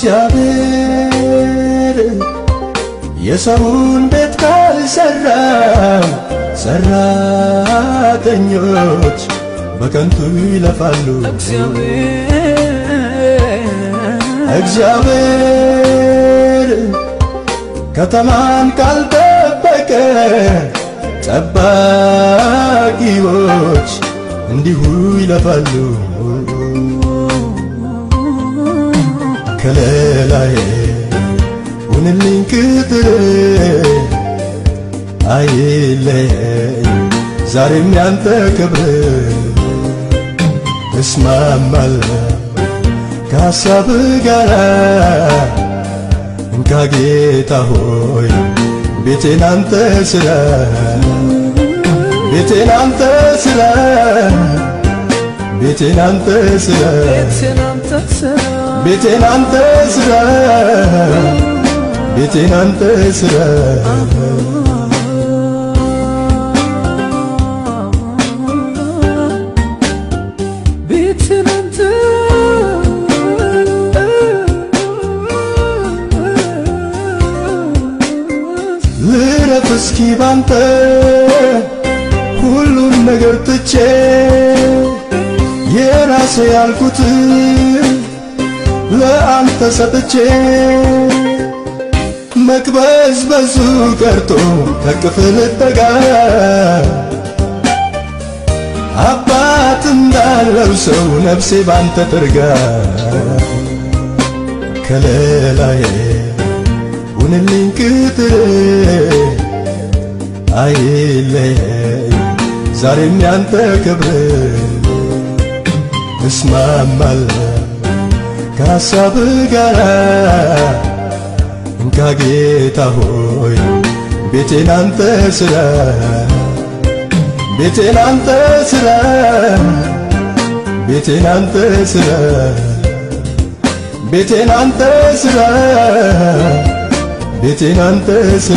እግዚአብሔር የሰውን ቤት ካልሰራ ሰራተኞች በከንቱ ይለፋሉ። እግዚአብሔር ከተማን ካልጠበቀ ጠባቂዎች እንዲሁ ይለፋሉ። ከለላዬ ሁንልኝ ቅጥር አይለየኝ ዛሬም ያንተ ክብር እስማማለሁ ከሐሳብ ጋር እንካ ጌታ ሆይ ቤቴን አንተ ስራ ቤቴን አንተ ስራ ቤቴን አንተ ስራ ቤቴን አንተ ስራ ቤቴን አንተ ስራ ልረፍ እስኪ ባንተ ሁሉን ነገር ትቼ የራሴ ያልኩት ለአንተ ሰጥቼ መቅበዝ በዙ ቀርቶ ከክፍል ጠጋ አባት እንዳለው ሰው ነፍሴ ባንተ ትርጋ ከለላዬ ሁንልኝ ቅጥር አይለየኝ ዛሬም ያንተ ክብር እስማማለሁ ከሐሳብ ጋር እንካ ጌታ ሆይ ቤቴን አንተ ስራ ቤቴን አንተ ስራ ቤቴን አንተ ስራ ቤቴን አንተ ስራ ቤቴን አንተ ስራ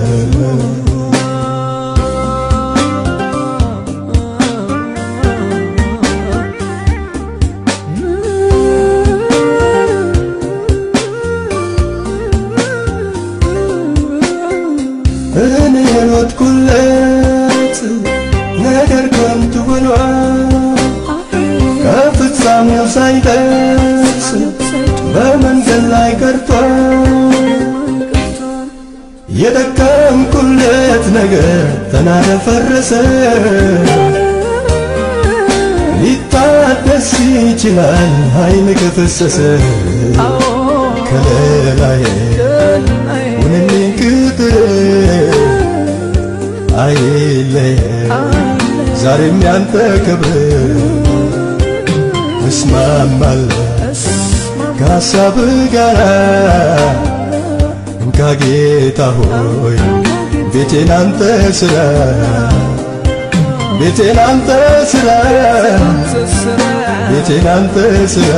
እኔ የሮጥኩለት ነገር ከንቱ ሆኗል ከፍጻሜው ሳይደርስ በመንገድ ላይ ቀርቷል የደከምኩለት ነገር ተናደ ፈረሰ ሊታደስ ይችላል ኃይል ከፈሰሰ ከለላዬ ሁንልኝ ቅጥር አይለየኝ ዛሬም ያንተ ክብር እስማማለሁ ከሐሳብ ጋር እንካ ጌታ ሆይ ቤቴን አንተ ስራ ቤቴን አንተ ስራ ቤቴን አንተ ስራ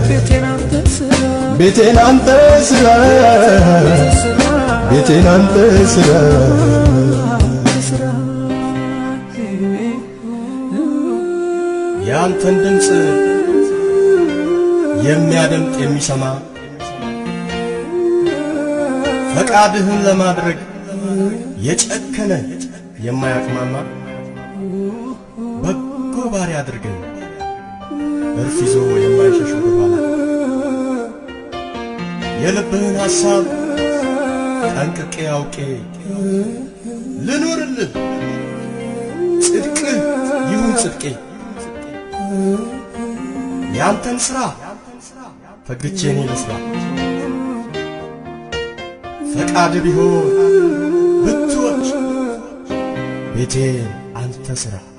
ቤቴን አንተ ስራ ቤቴን አንተ ስራ የአንተን ድምፅ የሚያደምጥ የሚሰማ ፈቃድህን ለማድረግ የጨከነ የማያቅማማ በጎ ባሪያ አድርገን እርፍ ይዞ የማይሸሽ ወደኋላ የልብህን ሐሳብ ጠንቅቄ አውቄ ልኑርልህ ጽድቅህ ይሁን ጽድቄ ያንተን ሥራ ፈግቼ እኔ ልስራ ፈቃድ ቢሆን ብትወድ ቤቴን አንተ ሥራ